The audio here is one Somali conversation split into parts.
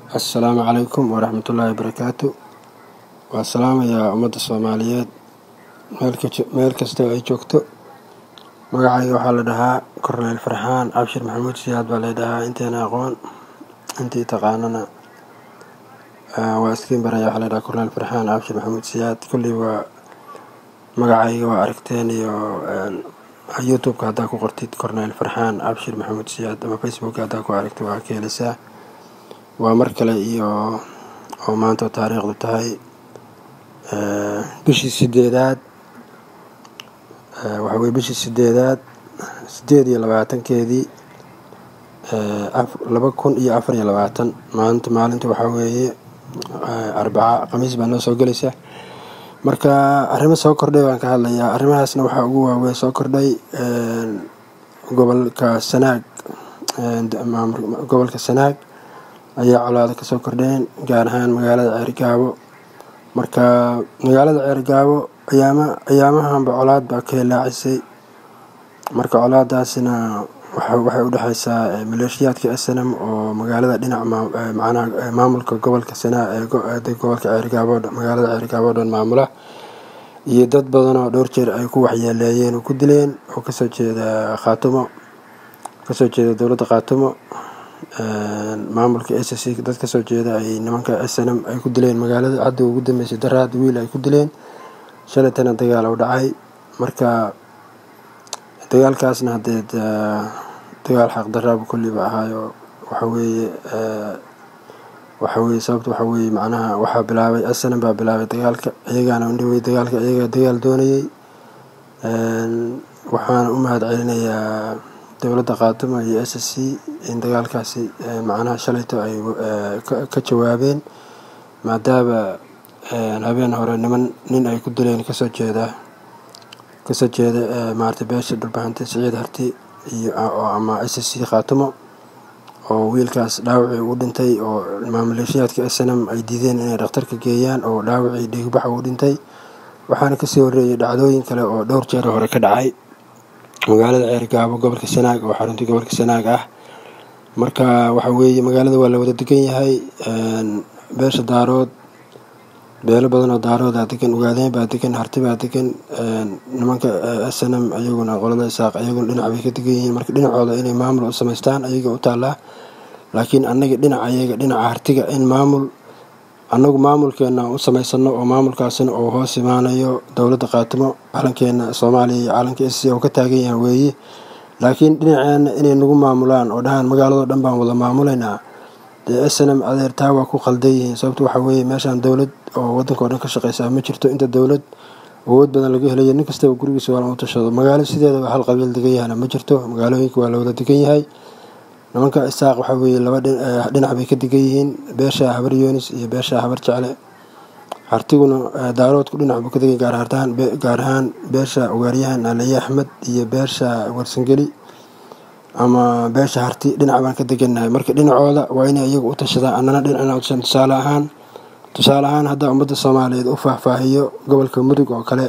assalaamu calaykum waraxmatullaahi wabarakaatu waa salaamayaa ummadda soomaaliyeed meel kastoo ay joogto magacayga waxaa la dhahaa korneyl farxaan cabshir maxamuud siyaad baa laydhahaa inteena aqoon intii taqaanana waa iskiin baraya waxaa laydhahaa korneyl farxaan cabshir maxamuud siyaad kullii waa magacayga waa aragteen iyo youtube-ka haddaa ku qortid korneyl farxaan cabshir maxamuud siyaad ama facebook haddaa ku aragtid waa ka helisaa waa mar kale iyo oo maanta taariikhdu tahay bishii sideedaad waxa weye bishii sideedaad sideed iyo labaatankeedii laba kun iyo afar iyo labaatan maanta maalinta waxaa weeye arbaca khamiis baa noo soo gelaysa marka arrimo soo kordhay baan ka hadlayaa arrimahaasna waxaa ugu waaweyn soo kordhay gobolka sanaag gobolka sanaag ayaa colaado kasoo kordheen gaar ahaan magaalada ceergaabo marka magaalada ceergaabo ayaama ayaamahanba colaad baa ka hilaacisay marka colaadaasina waxay u dhexeysaa maleeshiyaadka snm oo magaalada dhinac macnaha maamulka gobolka sanaa gobolka ceergaabo magaalada ceergaabo o dhan maamula iyo dad badan oo dhowr jeer ay ku waxyeeleeyeen oo ku dileen oo kasoo jeeda khaatumo kasoo jeeda dowladda khaatumo maamulka s c dad kasoo jeeda ay nimanka snm ay ku dileen magaalada hadda ugu dambeysay daraad wiil ay ku dileen shalaytana dagaal u dhacay marka dagaalkaasna haddee dagaal xaqdaraabu kulliba ahaayo waxaweeye waxaweye sababta waxa weeye macnaha waxaa bilaabay snm baa bilaabay dagaalka iyagaana indhawey dagaalka iyagaa dagaal doonayey waxaana u mahad celinayaa dowladda khaatuma iyo s c in dagaalkaasi macnaha shalayto ay ka jawaabeen maadaama habeen hore niman nin ay ku dileen kasoo jeeda kasoo jeeda maarata beesha dhulbahante siciid harti iyo ama s c khaatumo oo wiilkaas dhaawacii ugu dhintay oo maamaleeshiyaadka snm ay diideen inay dhakhtarka geeyaan oo dhaawacii dhiigbaxa ugu dhintay waxaana kasii horreeyay dhacdooyin kale oo dhowr jeer hore ka dhacay magaalada ceergaabo gobolka sanaag oo xaruntii gobolka sanaag ah marka waxa weeye magaalada waa la wada degan yahay beesha daarood beelo badan oo daaroodaa degan ugaadeen baa degan harti baa degan nimanka snm ayaguna qolada isaaq ayaguna dhinac bay ka degan yihiin marka dhinacooda inay maamul u samaystaan ayaga u taallaa laakiin annaga dhinac ayaga dhinaca hartiga in maamul annagu maamulkeena u samaysano oo maamulkaasina uu hoos imaanayo dowladda khaatimo calankeena soomaaliya iyo calanka s c oo ka taagan yahay weeye laakiin dhinaceena inay nagu maamulaan oo dhahaan magaaladoo dhan baan wada maamulaynaa dee snm adeer taa waa ku khaldan yihiin sababta waxaa weeye meeshaan dowlad oo waddanka o dhan ka shaqeysaa ma jirto inta dowlad awood badan laga helayo nin kastaba gurigiisa waa lagu tashado magaalo sideedaba hal qabiil degan yahana ma jirto magaalooyinka waa la wada degan yahay nimanka isaaq waxaa weeye laba dhinac bay ka degan yihiin beesha habar yoonis iyo beesha habar jecle hartiguna daaroodku dhinac buu ka degan gaar ahaan beesha ugaaryahan aliye axmed iyo beesha warsangeli ama beesha harti dhinac baan ka degannahay marka dhinacooda waa inay iyagu u tashadaan annana dhinacna utashan tusaale ahaan tusaale ahaan haddaa ummadda soomaaliyeed u faahfaahiyo gobolka mudug oo kale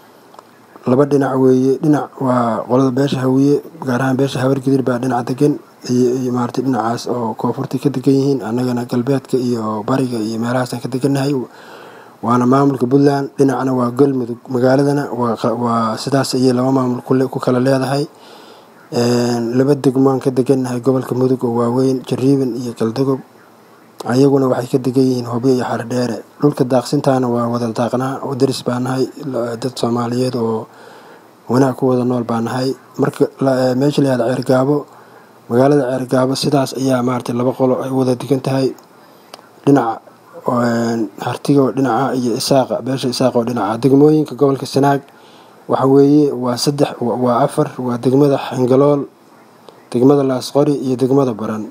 laba dhinac weeye dhinac waa qolada beesha hawiye gaar ahaan beesha habargidir baa dhinac degan iyo maarata dhinacaas oo koonfurta ka degan yihiin annagana galbeedka iyo bariga iyo meelahaasaan ka degannahay waana maamulka puntland dhinacna waa galmudug magaaladana waa sidaas ayay laba maamul ku kala leedahay laba degmaan ka degannahay gobolka mudug oo waaweyn jariiban iyo galdogob ayaguna waxay ka degan yihiin hobyo iyo xardheere dhulka daaqsintaana waa wada daaqnaa oo daris baa nahay dad soomaaliyeed oo wanaag ku wada nool baa nahay marka meesha la yahada ceergaabo magaalada ceergaabo sidaas ayaa maaragtay laba qolo ay wada degan tahay dhinaca hartigo dhinaca iyo isaaqa beesha isaaq oo dhinaca degmooyinka gobolka sanaag waxa weeye waa saddex waa afar waa degmada xangalool degmada laasqori iyo degmada baran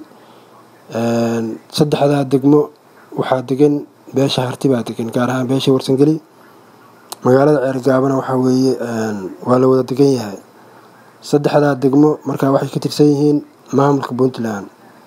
saddexdaa degmo waxaa degan beesha harti baa degan gaar ahaan beesha warsangeli magaalada ceergaabana waxaa weeye waa la wada degan yahay saddexdaa degmo markaa waxay ka tirsan yihiin maamulka puntland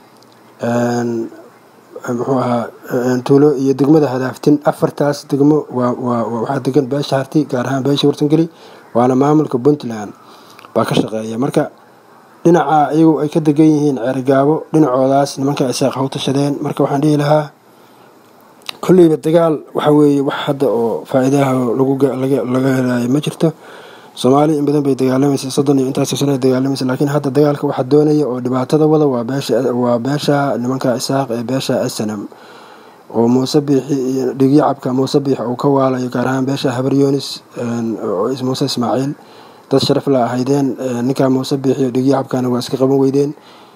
muxuu ahaa tuulo iyo degmada hadaaftin afartaas degmo waxaa degan beesha harti gaar ahaan beesha warsangeli waana maamulka puntland baa ka shaqeeya marka dhinaca iyagu ay ka degan yihiin ceerigaabo dhinacoodaas nimanka isaaq ha u tashadeen marka waxaan dhihi lahaa kolleyba dagaal waxa weeye wax hadda oo faa-iidaha laga helayo ma jirto soomaali in badan bay dagaalamaysa soddon iyo intaas sano dagaalamaysa laakiin hadda dagaalka waxaa doonaya oo dhibaatada wada waa beeshawaa beesha nimanka isaaq ee beesha snam oo muuse biixi iyo dhigyacabka muuse biix uu ka waalayo gaar ahaan beesha habar yoonis muuse ismaaciil dad sharaf la ahaydeen ninkaa muuse biixi iyo dhigyacabkana waa iska qaban weydeen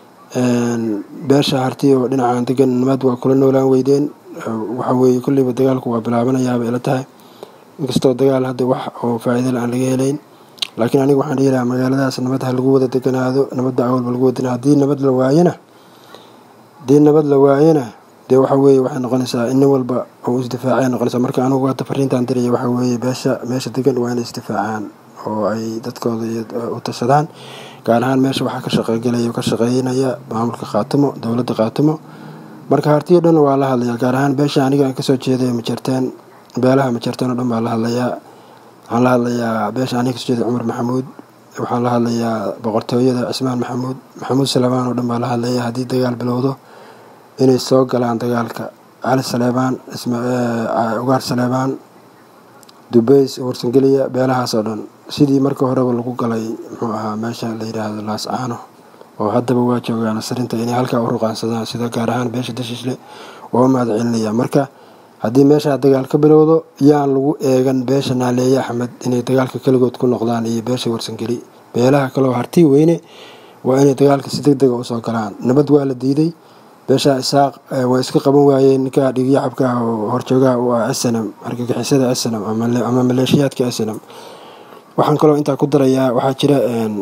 beesha harti oo dhinacan degan nimad waa kula noolaan weydeen waxa weeye kolleyba dagaalku waa bilaabanayaaba ila tahay inkastoo dagaal hadda wax oo faa-iida la aan laga helayn laakiin aniga waxaan dhihi lahaa magaaladaas nabad ha lagu wada deganaado nabadda awalba lagu wadana haddii nabad la waayana haddii nabad la waayana dee waxa weeye waxay noqonaysaa in nin walba uu isdifaacay noqonaysaa marka anigu hadda fariintaan diraya waxa weeye beesha meesha degan waa inay isdifaacaan oo ay dadkooda u tashadaan gaar ahaan meesha waxaa ka shaqegelaya ka shaqeynaya maamulka khaatimo dowladda khaatimo marka hartiyo dhan waa la hadlayaa gaar ahaan beesha aniga aan kasoo jeeday majarteen beelaha majarteen oo dhan baa la hadlayaa waxaan la hadlayaa beesha aniga kasoo jeeday cumar maxamuud waxaan la hadlayaa boqortooyada cismaan maxamuud maxamuud saleebaan oo dhan baa la hadlayaa haddii dagaal bilowdo inay soo galaan dagaalka cali saleebaan ugaar saleebaan dubeys warsangeliya beelahaas oo dhan sidii marka horeba lagu galay muxuu ahaa meesha la yidhaahdo laas caano oo haddaba waa joogaan asarinta inay halkaa u ruqaansadaan sida gaar ahaan beesha dashiisle oo mahad celinaya marka haddii meeshaa dagaal ka bilowdo yaan lagu eegan beesha naaleeye axmed inay dagaalka keligood ku noqdaan iyo beesha warsangeli beelaha kaleo hartii weyne waa inay dagaalka si deg dega usoo galaan nabad waa la diiday beesha isaaq waa iska qaban waayeen ninkaa dhigyacabka ah oo horjoogaha u ah snam argagixisada snam ama maleeshiyaadka snam waxaan kaloo intaa ku darayaa waxaa jira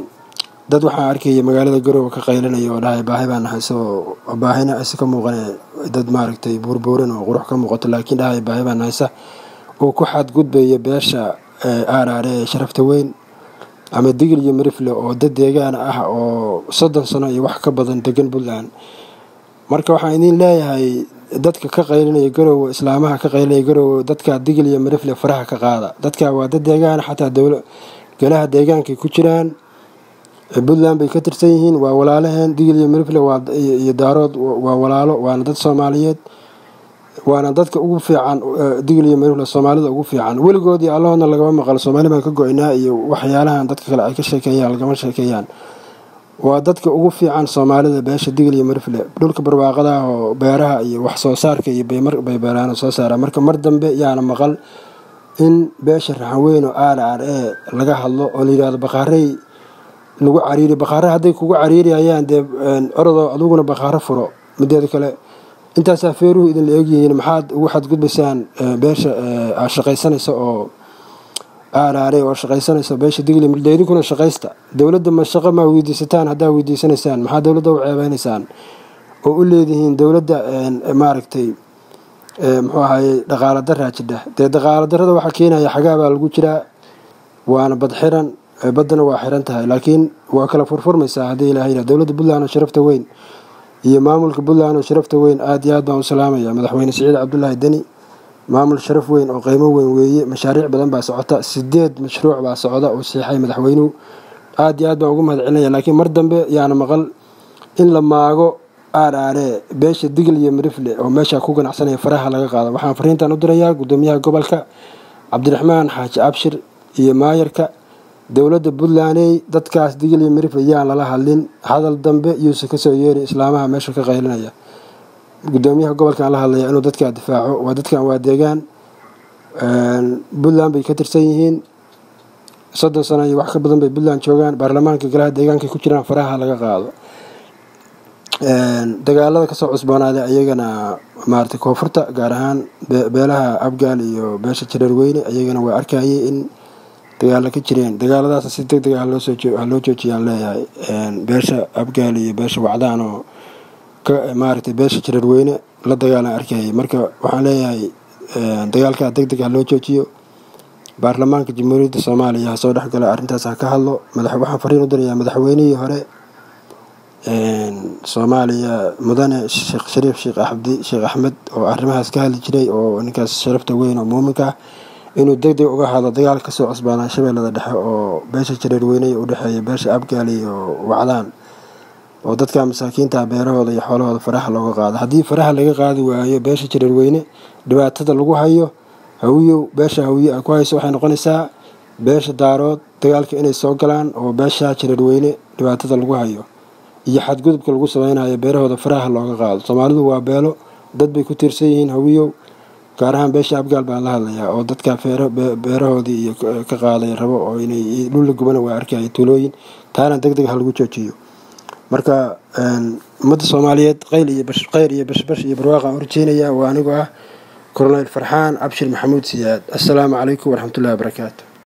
dad waxaa arkaya magaalada garoowe ka qaylinaya oo dhahay baahi baan nahay isagoo baahina isa ka muuqane dad maaragtay buurbuuran oo qurux ka muuqato laakiin dhahay baahi baan nahaysa uu ku xadgudbaya beesha aaraare ee sharafta weyn ama digil iyo mirifle oo dad deegaana ah oo soddon sano iyo wax ka badan degan puntland marka waxaan idiin leeyahay dadka ka qaylinaya garoowe islaamaha ka qaylinaya garoowe dadka digil iyo mirifle faraha ka qaada dadka waa dad deegaana xataa dowla golaha deegaankay ku jiraan puntland bay ka tirsan yihiin waa walaalaheen digil iyo mirifle iyo daarood waa walaalo waana dad soomaaliyeed waana dadka ugu fiican digil iyo mirifle soomaalida ugu fiican weligood iyo allahoodna lagama maqalo soomaali baan ka go-inaa iyo waxyaalahan dadka kale ay ka sheekeeyaan lagama sheekeeyaan waa dadka ugu fiican soomaalida beesha digil iyo mirifle dhulka barwaaqadaah oo beeraha iyo wax soo saarka iyo bay beeraan soo saaraan marka mar dambe yaana maqal in beesha raxanweyn oo aar aar ee laga hadlo oo layidhahdo baqaarey lagu cariiri baqaare hadday kugu cariirayaan dee orodoo adiguna baqaaro furo mideeda kale intaasaa feeruhu idinla eegyihiin maxaad ugu xadgudbaysaan beesha aad shaqaysanaysa oo aaraare oo shaqaysanaysa beesha digli mirda idinkuna shaqaysta dowladda ma shaqo maa weydiisataan haddaa weydiisanaysaan maxaa dowladda u ceebeynaysaan oo u leedihiin dowladda maaragtay muxuu ahaye dhaqaala daraa jidha dee dhaqaala darada waxaa keenaya xagaabaa lagu jiraa waana bad xiran baddana waa xiran tahay laakiin waa kala furfurmaysaa haddii ilaha yidhah dowladda puntland oo sharafta weyn iyo maamulka puntland oo sharafta weyn aad iyo aad baan u salaamaya madaxweyne siciid cabdulaahi deni maamul sharaf weyn oo qiimo weyn weeye mashaariic badan baa socota sideed mashruuc baa socda uu siixay madaxweynuhu aad iyo aad baan ugu mahad celinaya laakiin mar dambe yaana maqal in la maago aaraaree beesha digil iyo mirifle oo meesha ku ganacsanaya faraha laga qaado waxaan fariintan u dirayaa gudoomiyaha gobolka cabdiraxmaan xaaji abshir iyo maayarka dowladda puntlandey dadkaas digil iyo mirifle yaan lala hadlin hadal dambe yuusa kasoo yeeri islaamaha meesha ka qaylinaya gudoomiyaha gobolkan la hadlaya inuu dadkaa difaaco waa dadkan waa deegaan puntland bay ka tirsan yihiin soddon sano iyo wax ka badan bay puntland joogaan baarlamaanka golaha deegaanka ku jiraan faraha laga qaado dagaalada kasoo cusboonaaday ayagana maarata koonfurta gaar ahaan beelaha abgaal iyo beesha jareer weyne ayagana waa arkayay in dagaalo ka jireen dagaaladaas si deg deg ah haloo joojiyaan leeyahay beesha abgaal iyo beesha wacdaan oo maaragtay beesha jareer weyne la dagaalan arkayay marka waxaan leeyahay dagaalkaa deg deg ha loo joojiyo baarlamaanka jamhuuriyadda soomaaliya ha soo dhexgala arrintaas ha ka hadlo waxaan fariin u dirayaa madaxweynihii hore soomaaliya mudane sheekh shariif sheekh axmdi sheekh axmed oo arrimahaas ka hadli jiray oo ninkaas sharafta weyn oo muuminka ah inuu deg deg uga hadlo dagaal kasoo cusbaanaa shabeellada dhexe oo beesha jareer weyne u dhexeeya beesha abgaal iyo wacdaan oo dadka masaakiinta beerahooda iyo xoolahooda faraha looga qaado haddii faraha laga qaadi waayo beesha jareerweyne dhibaatada lagu hayo hawiyow beesha hawiye ay ku hayso waxay noqonaysaa beesha daarood dagaalka inay soo galaan oo beesha jareerweyne dhibaatada lagu hayo iyo xadgudubka lagu sameynayo beerahooda faraha looga qaado soomaalidu waa beelo dad bay ku tiirsan yihiin hawiyow gaar ahaan beesha abgaal baan la hadlayaa oo dadka beerahoodii iyo ka qaaday rabo oo inay dhulla gubana waa arkaya tuulooyin taana deg deg ha lagu joojiyo marka ummadda soomaaliyeed qayl iyo khayr iyo bashbash iyo barwaaqaan urjeynaya waa anigoo ah colonel farxaan cabshir maxamuud siyaad assalaamu calaykum waraxmatullahi wabarakaatu